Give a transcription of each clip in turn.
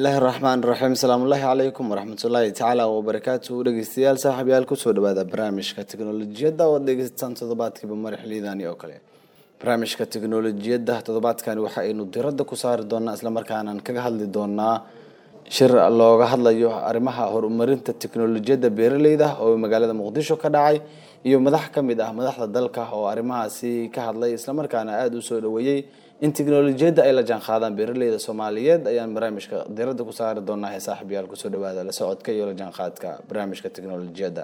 bismillaahi raxmaan raxiim asalaamullaahi calaykum waraxmatullaahi tacaala wabarakaatu dhegeystayaal saaxiibyaal kusoo dhawaada barnaamijka teknolojiyadda oo dhegeystaan toddobaadkiiba mari xiliidani oo kale barnaamijka teknolojiyadda toddobaadkani waxa aynu diradda ku saari doonaa islamarkaanaan kaga hadli doonaa shir looga hadlayo arrimaha horumarinta teknolojiyadda beeraleyda oo magaalada muqdisho ka dhacay iyo madax ka mid ah madaxda dalka oo arrimahaasi ka hadlay islamarkaana aada u soo dhaweeyey in teknolojiyadda ay la jaan qaadaan beeraleyda soomaaliyeed ayaan barnaamijka diradda ku saari doonaa ee saaxiibyaal kusoo dhawaada la socodka iyo la jaanqaadka barnaamijka teknolojiyadda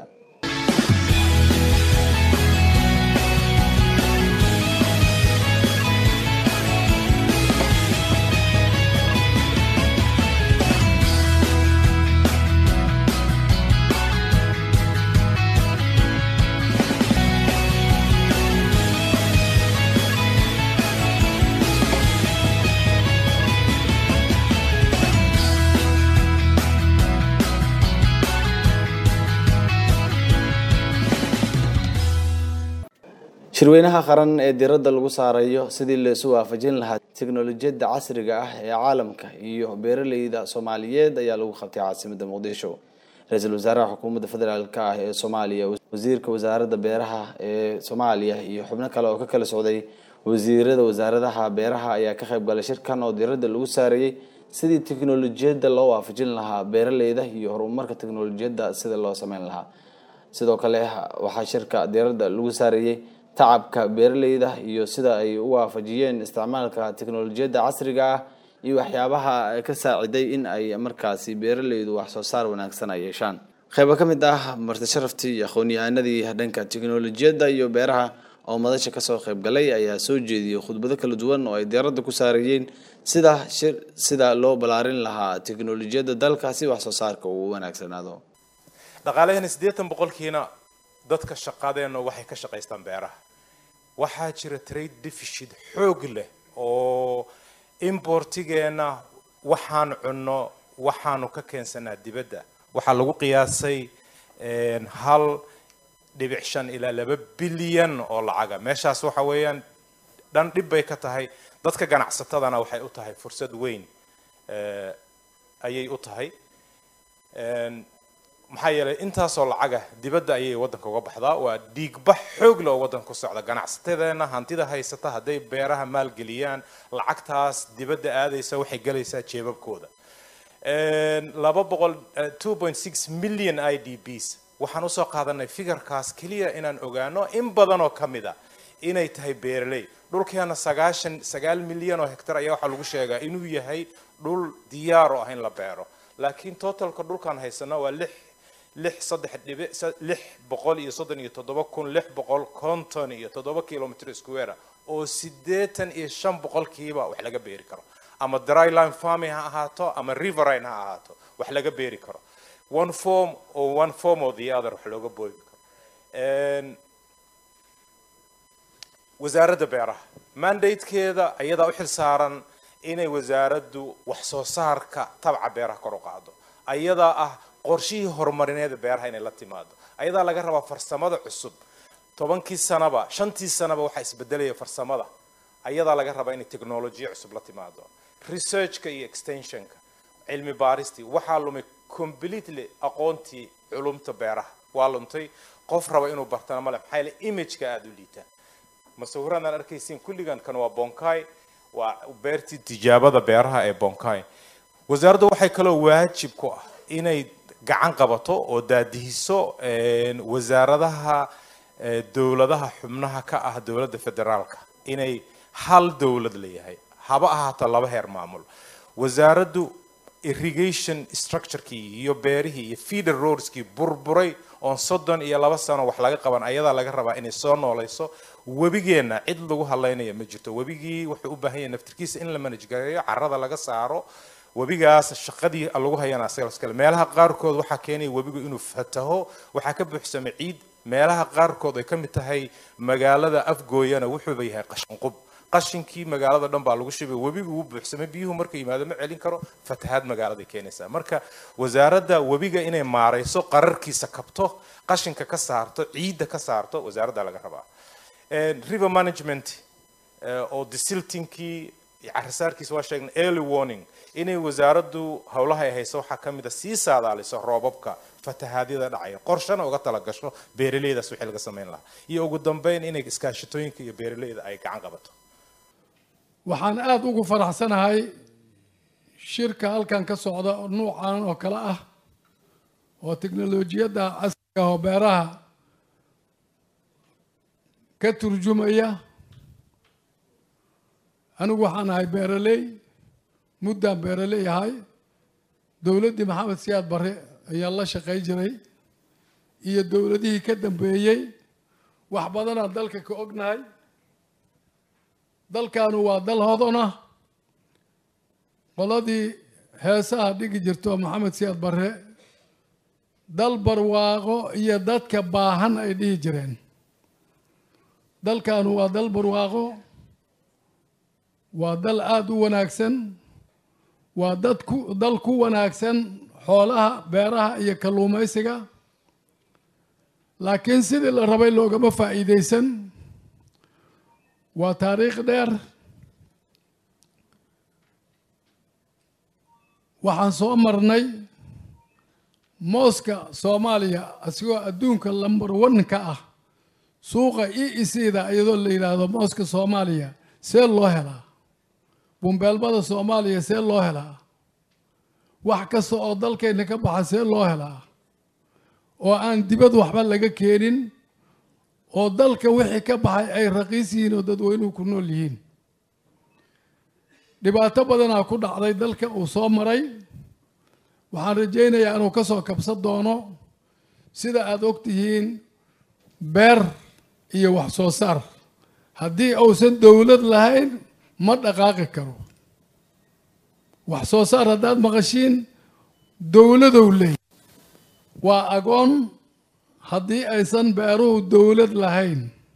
shirweynaha qaran ee diradda lagu saarayo sidii laisu waafajin lahaa teknolojiyadda casriga ah ee caalamka iyo beeraleyda soomaaliyeed ayaa lagu qabtay caasimada muqdisho ra-iisul wasaaraha xukuumadda federaalk ah ee soomaaliya wasiirka wasaaradda beeraha ee soomaaliya iyo xubno kale oo ka kala socday wasiirada wasaaradaha beeraha ayaa ka qayb galay shirkan oo diradda lagu saarayey sidii teknolojiyadda loo waafajin lahaa beeraleyda iyo horumarka teknolojiyadda sida loo sameyn lahaa sidoo kale waxaa shirka diradda lagu saarayey tacabka beeraleyda iyo sida ay u waafajiyeen isticmaalka teknolojiyadda casriga ah iyo waxyaabaha ka saaciday in ay markaasi beeraleydu wax soo saar wanaagsan ay yeeshaan qeybo ka mid ah marti sharaftii iyo aqoon-yahanadii dhanka teknolojiyadda iyo beeraha oo madasha kasoo qeyb galay ayaa soo jeediyey khudbado kala duwan oo ay diiradda ku saarayeen sida shir sida loo balaarin lahaa teknolojiyadda dalka si wax soo saarka uu wanaagsanaado dhaqaalaheena siddeetan boqolkiina dadka shaqadeena waxay ka shaqaystaan beeraha waxaa jira trade deficit xoog leh oo importigeena waxaan cunno waxaanu ka keensanaa dibadda waxaa lagu qiyaasay hal dhibic shan ilaa laba bilyan oo lacaga meeshaas waxa weeyaan dhan dhib bay ka tahay dadka ganacsatadana waxay u tahay fursad weyn ayay u tahay maxaa yeelay intaasoo lacaga dibadda ayay waddanka uga baxdaa waa dhiigbax xoog le oo waddanka ku socda ganacsatadeena hantida haysata hadday beeraha maalgeliyaan lacagtaas dibadda aadaysa waxay gelaysaa jeebabkooda laba boqol two point six million i d bs waxaan usoo qaadanay figarkaas keliya inaan ogaano in badan oo ka mid a inay tahay beeraley dhulkeena sagaashan sagaal milyan oo hectar ayaa waxaa lagu sheegaa inuu yahay dhul diyaar oo ah in la beero laakiin totalka dhulkaan haysano waa lix lix saddex dhibic lix boqol iyo soddon iyo toddoba kun lix boqol konton iyo toddoba kilomitr square oo siddeetan iyo shan boqolkiiba wax laga beeri karo ama dryline farming ha ahaato ama riverine ha ahaato wax laga beeri karo one form or one form or the other wax looga boobi karo wasaaradda beeraha mandatekeeda ayadaa u xil saaran inay wasaaraddu wax soo saarka tabca beeraha kor u qaado ayadaa ah qorshihii horumarineeda beeraha inay la timaado ayadaa laga rabaa farsamada cusub tobankii sanaba shantii sanaba waxaa isbedelaya farsamada ayadaa laga rabaa inay technolojiya cusub la timaado researchka iyo extensionka cilmi baaristii waxaa lumay completely aqoontii culumta beeraha waa luntay qof raba inuu bartana male maxaa yeele imageka aada u liitaan masawiradan arkaysiin kulligan kan waa bonkai waa beertii tijaabada beeraha ee bonkai wasaaraddu waxay kaloo waajib ku ah inay gacan qabato oo daadihiso wasaaradaha dowladaha xubnaha ka ah dowladda federaalka inay hal dowlad leeyahay haba ahaato laba heer maamul wasaaraddu irrigation structurekii iyo beerihii iyo feeder roadskii burburay oon soddon iyo laba sano wax laga qaban ayadaa laga rabaa inay soo noolayso webigeenna cid lagu hadlaynaya ma jirto webigii wuxuu u baahan yahay naftirkiisa in la manage gareeyo carrada laga saaro webigaas shaqadii lagu hayana asaga meelaha qaarkood waxaa keenaya webigu inuu fataho waxaa ka buuxsamay ciid meelaha qaarkood ay ka mid tahay magaalada afgooyana wuxuuba yahay qashinqub qashinkii magaalada dhan baa lagu shubay webigu wuu buuxsamay biyuhu markay yimaado ma celin karo fatahaad magaaladay keenaysaa marka wasaaradda webiga inay maarayso qararkiisa kabto qashinka ka saarto ciidda ka saarto wasaaradda laga rabaa river management oo desiltinkii carisaarkiisa waa sheegnay early warning inay wasaaraddu howlaha ay hayso waxaa ka mid a sii saadaaliso roobabka fatahaadyada dhacaya qorshana uga talagasho beeraleydaas wixii laga samayn lahaa iyo ugu dambeyn inay iskaashatooyinka iyo beeraleyda ay gacan qabato waxaan aada ugu faraxsanahay shirka halkan ka socda nuucan oo kale ah oo teknolojiyadda casriga oo beeraha ka turjumaya anigu waxaan ahay beeraley muddaan beeraley ahay dowladdii maxamed siyaad barre ayaa la shaqay jiray iyo dowladihii ka dambeeyey wax badanaan dalka ka ognahay dalkaanu waa dal hodona qoladii heesaha dhigi jirto maxamed siyaad barre dal barwaaqo iyo dadka baahan ay dhihi jireen dalkaanu waa dal barwaaqo waa dal aada u wanaagsan waa dad ku dal ku wanaagsan xoolaha beeraha iyo kalluumaysiga laakiin sidii la rabay loogama faa'iideysan waa taariikh dheer waxaan soo marnay mooska soomaaliya asigoo adduunka lambar one-ka ah suuqa e e c da iyadoo la yidhaahdo mooska soomaaliya see loo helaa bumbeelmada soomaaliya see loo helaa wax kasta oo dalkeenna ka baxa see loo helaa oo aan dibad waxba laga keenin oo dalka wixii ka baxay ay raqiis yihiin oo dadweynuhu ku nool yihiin dhibaato badanaa ku dhacday dalka uu soo maray waxaan rajaynayaa inuu ka soo kabsan doono sida aada og tihiin beer iyo wax soo saar haddii uusan dowlad lahayn ma dhaqaaqi karo wax soo saar haddaad maqashiin dowladow leey waa agoon haddii aysan beeruhu dowlad lahayn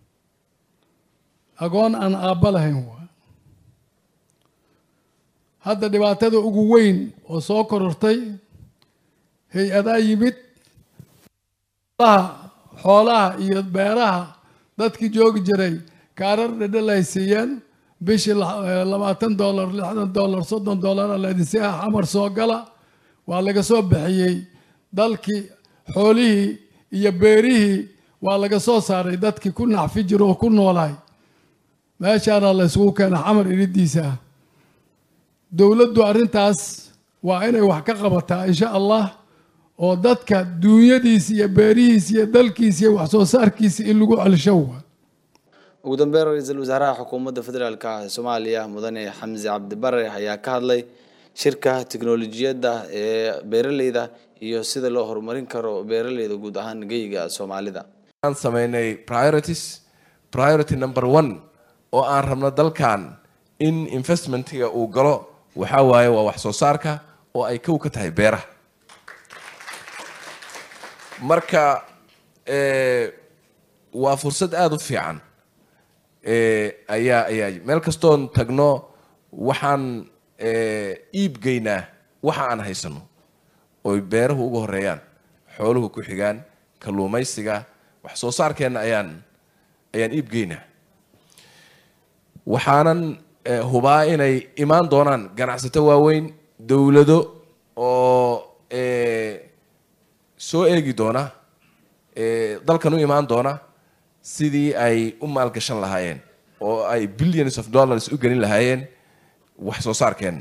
agoon aan aabba lahayn waa hadda dhibaatada ugu weyn oo soo korortay hay-adaa yimid xoolaha iyo beeraha dadkii joogi jiray kaarar dhedhel ay siiyeen bishii labaatan dollar lixdan dollar soddon dollar aladisiha xamar soo gala waa laga soo bixiyey dalkii xoolihii iyo beerihii waa laga soo saaray dadkii ku naxfi jiro oo ku noolaay meeshaana la isugu keena xamar iridiisa ah dowladdu arrintaas waa inay wax ka qabataa insha allah oo dadka duunyadiisa iyo beerihiisa iyo dalkiisa iyo wax soo saarkiisa in lagu celsho wa ugu dambeyn ra-iisul wasaaraha xukuumadda federaalka ah ee soomaaliya mudane xamse cabdibare ayaa ka hadlay shirka teknolojiyadda ee beeraleyda iyo sida loo horumarin karo beeraleyda guud ahaan geyga soomaalida aan sameynay priorities priority number one oo aan rabno dalkan in investmentiga uu galo waxaa waaye waa wax soo saarka oo ay kow ka tahay beeraha marka waa fursad aada u fiican ayaa ayaa meel kastoon tagno waxaan iib geynaa waxa aan haysano oy beeruhu uga horeeyaan xooluhu ku xigaan kalluumaysiga wax soo saarkeenna ayaan ayaan iib geynaa waxaanan hubaa inay imaan doonaan ganacsato waaweyn dowlado oo soo eegi doona dalkan u imaan doona sidii ay u maalgashan lahaayeen oo ay billions of dollars u gelin lahaayeen wax soo saarkeenna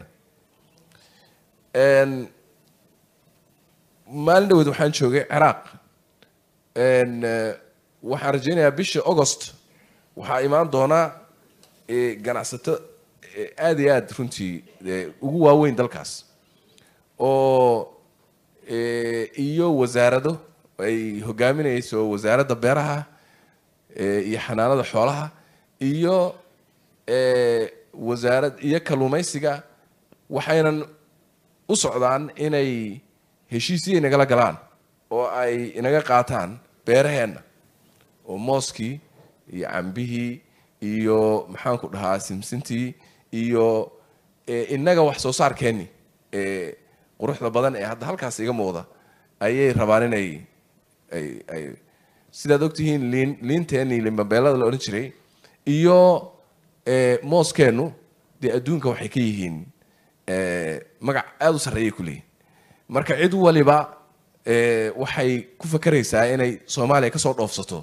maalin dhaweed waxaan joogay ciraaq waxaan rajaynayaa bisha augost waxaa imaan doonaa ganacsato aada iyo aada runtii ugu waaweyn dalkaas oo iyo wasaarado ay hogaaminayso wasaaradda beeraha iyo xanaanada xoolaha iyo wasaarad iyo kalluumaysiga waxaynan u socdaan inay heshiisiyay nagala galaan oo ay inaga qaataan beeraheenna oo mooskii iyo cambihii iyo maxaan ku dhahaa simsintii iyo inaga wax soo saarkeenni quruxda badan ee hadda halkaas iga muuqda ayay rabaan inay ay ay sidaad ogtihiin liin liinteenii liinbabeelada la odhan jiray iyo mooskeennu dee adduunka waxay ka yihiin magac aada u sarreeyay ku leeyihin marka cid waliba waxay ku fakeraysaa inay soomaaliya kasoo dhoofsato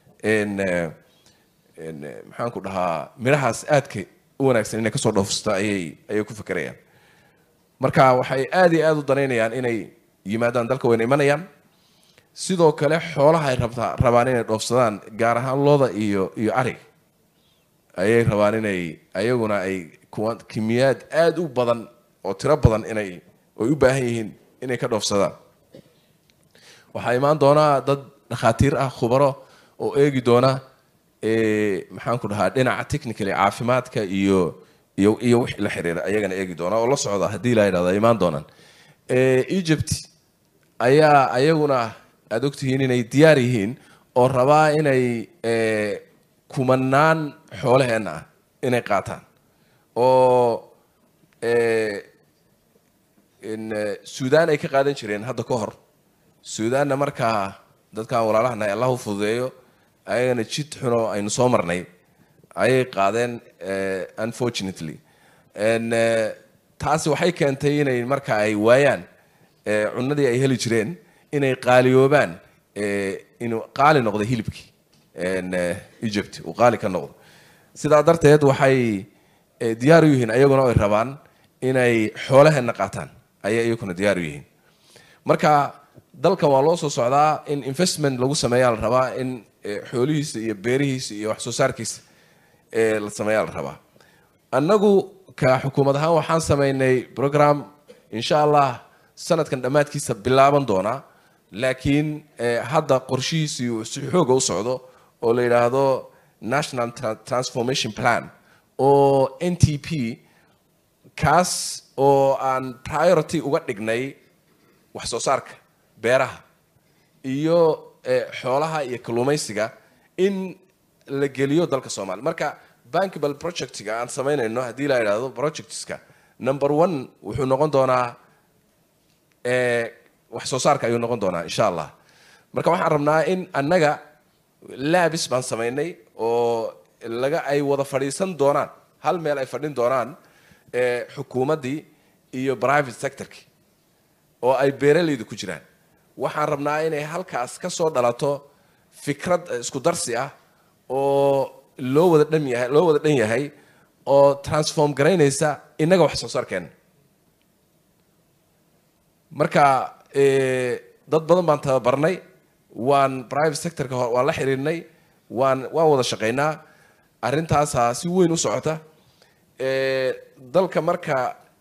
maxaan ku dhahaa midhahaas aadka u wanaagsan inay kasoo dhoofsato ayay ayay ku fakerayaan marka waxay aada iyo aada u danaynayaan inay yimaadaan dalka wayna imanayaan sidoo kale xoolaha ay rabtaa rabaan inay dhoofsadaan gaar ahaan looda iyo iyo arig ayay rabaan inay ayaguna ay kuwa kimiyaad aada u badan oo tiro badan inay ay u baahan yihiin inay ka dhoofsadaan waxaa imaan doonaa dad dhakhaatiir ah khubaro oo eegi doona maxaan ku dhahaa dhinaca technically caafimaadka iyo iyo iyo wixii la xiriira ayagana eegi doona oo la socda haddii la yidhahdo ay imaan doonaan egypt ayaa ayaguna aada ogtihiin inay diyaar yihiin oo rabaa inay kumanaan xoolaheenna ah inay qaataan oo suudaan ay ka qaadan jireen hadda ka hor suudaanna markaa dadkan walaalahana allah u fududeeyo ayagana jid xunoo aynu soo marnay ayay qaadeen unfortunately taasi waxay keentay inay marka ay waayaan cunadii ay heli jireen inay qaaliyoobaan inuu qaali noqdo hilibkii egypt uu qaali ka noqdo sidaa darteed waxay diyaar u yihiin ayaguna ay rabaan inay xoolaheenna qaataan ayay iyaguna diyaar u yihiin marka dalkan waa loo soo socdaa in investment lagu sameeyaa la rabaa in xoolihiisa iyo beerihiisa iyo wax soo saarkiisa la sameeyaa la rabaa annagu ka xukuumad ahaan waxaan sameynay program insha allah sanadkan dhammaadkiisa bilaaban doonaa laakiin hadda qorshihiisii uu si xooga u socdo oo la yidhaahdo national transformation plan oo n t p kaas oo aan priority uga dhignay wax soo saarka beeraha iyo xoolaha iyo kalluumaysiga in la geliyo dalka soomaaliya marka bankable projectga aan samaynayno haddii la yidhaahdo projectska number one wuxuu noqon doonaa wax soo saarka ayuu noqon doonaa insha allah marka waxaan rabnaa in annaga laabis baan samaynay oo laga ay wada fadhiisan doonaan hal meel ay fadhin doonaan xukuumaddii iyo private sectorkii oo ay beeralaydu ku jiraan waxaan rabnaa inay halkaas ka soo dhalato fikrad isku darsi ah oo loo wada dhan yahay loo wada dhan yahay oo transform garaynaysa innaga wax soo saarkeena marka dad badan baan tababarnay waan private sectorka waan la xiriirnay waan waan wada shaqaynaa arrintaasaa si weyn u socota dalka marka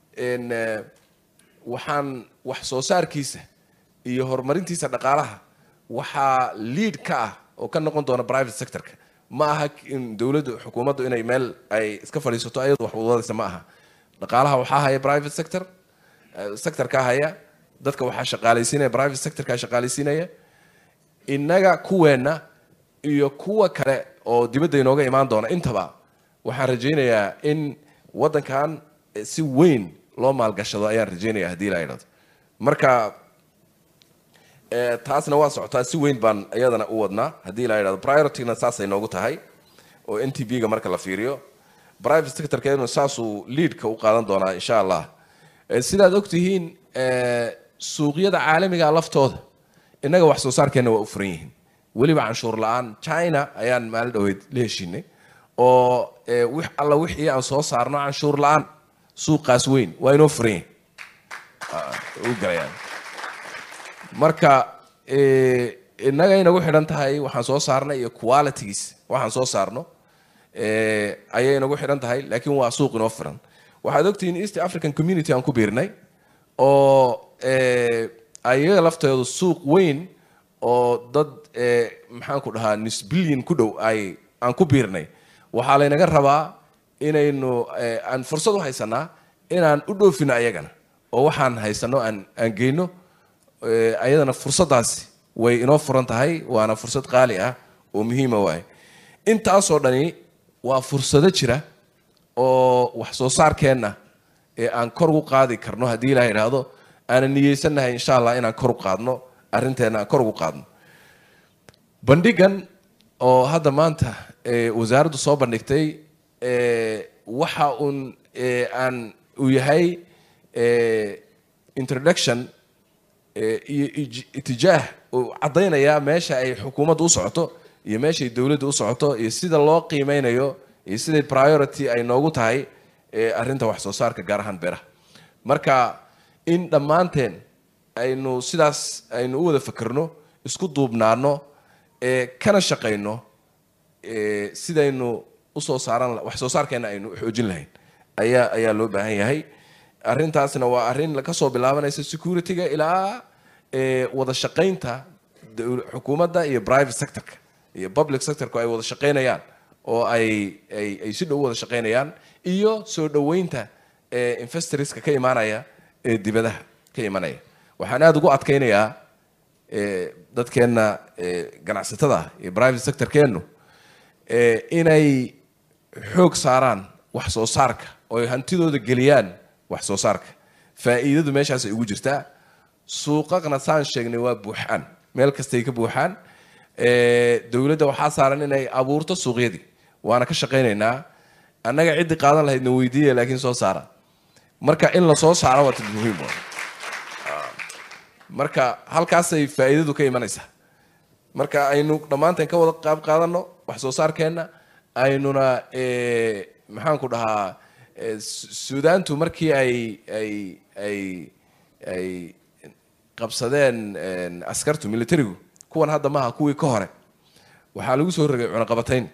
waxaan wax soo saarkiisa iyo horumarintiisa dhaqaalaha waxaa lead ka ah oo ka noqon doona private sectorka ma aha in dowladdu xukuumaddu inay meel ay iska fadhiisato ayadu wax wadadaysa ma aha dhaqaalaha waxaa haya private sector sectorka haya dadka waxaa shaqaalaysiinaya private sectorka shaqaalaysiinaya innaga kuweenna iyo kuwa kale oo dibadda inooga imaan doona intaba waxaan rajaynayaa in waddankan si weyn loo maalgashado ayaan rajaynaya haddii la idhahdo marka taasna waa socotaa si weyn baan iyadana u wadnaa haddii la idhahdo priorityna saasay noogu tahay oo n t b-ga marka la fiiriyo private sectorkeeduna saasuu leadka u qaadan doonaa insha allah sidaad ogtihiin suuqyada caalamiga laftooda innaga wax soo saarkeenna waa u furan yihiin weliba canshuur la-aan china ayaan maalin dhaweyd la heshiinay oo wix alla wixii aan soo saarno canshuur la-aan suuqaas weyn waa inoo furan yihin u galayaan marka innaga inagu xidhan tahay waxaan soo saarnay iyo qualities waxaan soo saarno ayay inagu xidhan tahay laakiin waa suuq inoo furan waxaad ogtihiin east african community aan ku biirnay oo ayaga lafteedu suuq weyn oo dad maxaan ku dhahaa nis billion ku dhow ay aan ku biirnay waxaa laynaga rabaa inaynu aan fursad u haysanaa inaan u dhoofino ayagana oo waxaan haysano aan aan geyno ayadana fursaddaasi way inoo furan tahay waana fursad qaali ah oo muhiima waaye intaasoo dhani waa fursado jira oo wax soo saarkeenna ee aan kor ugu qaadi karno haddii ilaa idhaahdo aanan niyeysannahay insha allah inaan kor u qaadno arrinteenna aan kor ugu qaadno bandhigan oo hadda maanta wasaaraddu soo bandhigtay waxa uun aan uu yahay introduction iyo itijaah uu caddaynaya meesha ay xukuumaddu u socoto iyo meeshay dowladdu u socoto iyo sida loo qiimeynayo iyo siday priority ay noogu tahay arrinta wax soo saarka gaar ahaan beeraha marka in dhammaanteen aynu sidaas aynu u wada fakerno isku duubnaano kana shaqayno sidaynu usoo saaran wax soo saarkeena aynu xoojin lahayn ayaa ayaa loo baahan yahay arrintaasna waa arrin kasoo bilaabanaysa security-ga ilaa wada shaqaynta xukuumadda iyo private sectorka iyo public sectorku ay wada shaqaynayaan oo ay ay ay si dhow u wada shaqaynayaan iyo soo dhoweynta investorska ka imaanaya ee dibadaha ka imanaya waxaan aada ugu adkaynayaa dadkeenna ganacsatada iyo private sectorkeennu inay xoog saaraan wax soo saarka oo ay hantidooda geliyaan wax soo saarka faa'iidadu meeshaasay ugu jirtaa suuqaqna saan sheegnay waa buuxaan meel kastay ka buuxaan dowladda waxaa saaran inay abuurto suuqyadii waana ka shaqaynaynaa annaga ciddii qaadan lahaydna weydiiya laakiin soo saara marka in la soo saaro waa tid muhiim marka halkaasay faa'iidadu ka imanaysaa marka aynu dhammaanteen ka wada qaab qaadano wax soo saarkeenna aynuna maxaan ku dhahaa suudaantu markii ay ay ay ay qabsadeen askartu militarigu kuwan hadda maaha kuwii ka hore waxaa lagu soo rogay cunaqabatayn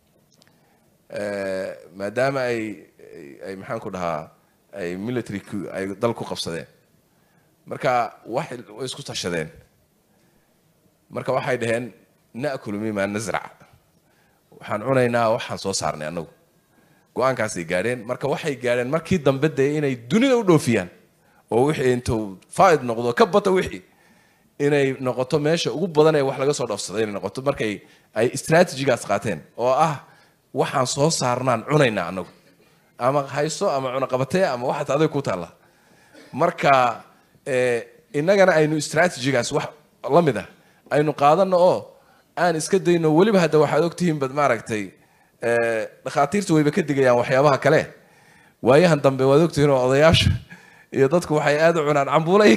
maadaama ay ay maxaan ku dhahaa ay military ay dal ku qabsadeen marka wax way isku tashadeen marka waxay dhaheen na'kulu mima nasrac waxaan cunaynaa waxaan soo saarnay annagu go-aankaasay gaadheen marka waxay gaadheen markii dambe dee inay dunida u dhoofiyaan oo wixii intuu faaid noqdo ka bata wixii inay noqoto meesha ugu badan ee wax laga soo dhoofsaday inay noqoto markay ay strategigaas qaateen oo ah waxaan soo saarnaan cunaynaa annagu ama hayso ama cunaqabatee ama waxaad adag ku taalla marka innagana aynu strategigaas wax la mid ah aynu qaadano oo aan iska dayno weliba hadda waxaad ogtihiin bad maaragtay dhakhaatiirta wayba ka digayaan waxyaabaha kale waayahan dambe waad ogtihiin oo odayaasha iyo dadku waxay aada u cunaan cambuula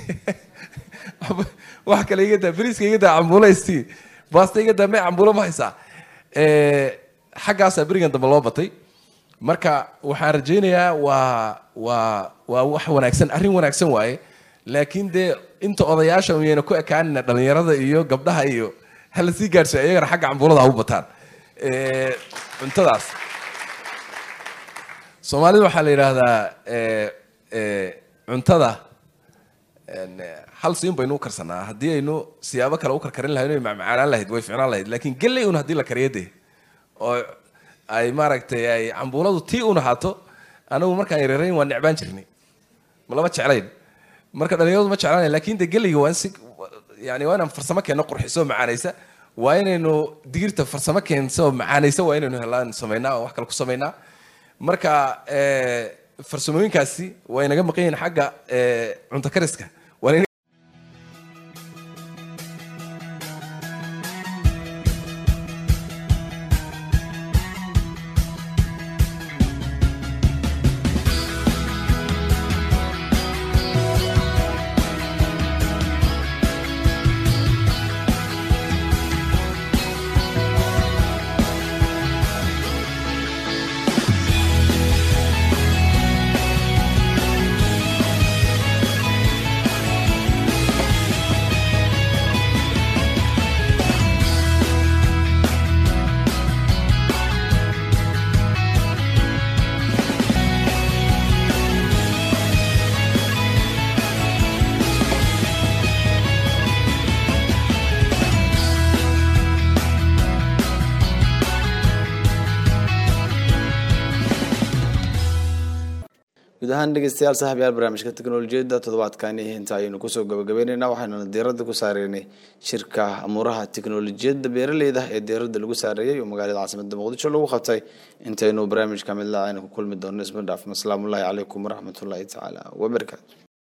wax kale iga daa beriiska iga daa cambuulaysti baasta iga daa may cambuulo ma haysaa xaggaasaa berigan dambe loo batay marka waxaan rajaynayaa waa waa waa wax wanaagsan arrin wanaagsan waaye laakiin dee inta odayaasha miyayna ku ekaanina dhalinyarada iyo gabdhaha iyo hala sii gaadhso iyagana xagga cambuulada ha u bataan cuntadaas soomaalida waxaa la yidhaahdaa cuntada hal siin baynu u karsanaa haddii aynu siyaabo kale u karkarin lahayn macmacaanaan lahayd way ficnaan lahayd laakiin galley un haddii la kariyo dee oo ay maaragtay ay cambuuladu tii un ahaato anagu markaan yareerayn waa necbaan jirnay ma lama jeclayn marka dhalinyaradu ma jeclaan laakiin dee galleyga waa in si yani waa inaan farsamo keenno qurxiso macaanaysa waa inaynu digirta farsamo keenso macaanaysa waa inaynu helaan samaynaa oo wax kale ku samaynaa marka farsamooyinkaasi waa inaga maqan yihiin xagga cunto kariska guud ahaan dhegeystayaal saaxiibyaal barnaamijka teknolojiyadda toddobaadkani inta ayaynu kusoo gabagabeyneyna waxaynuna diiradda ku saareynay shirka amuuraha teknolojiyadda beeraleyda ee diiradda lagu saareeyay oo magaalada caasimada muqdisho lagu qabtay intaynu barnaamijka midlaa aynu ku kulmi doono isma dhaafno asalaamu ullahi calaykum waraxmatullaahi tacaala wabarakaatu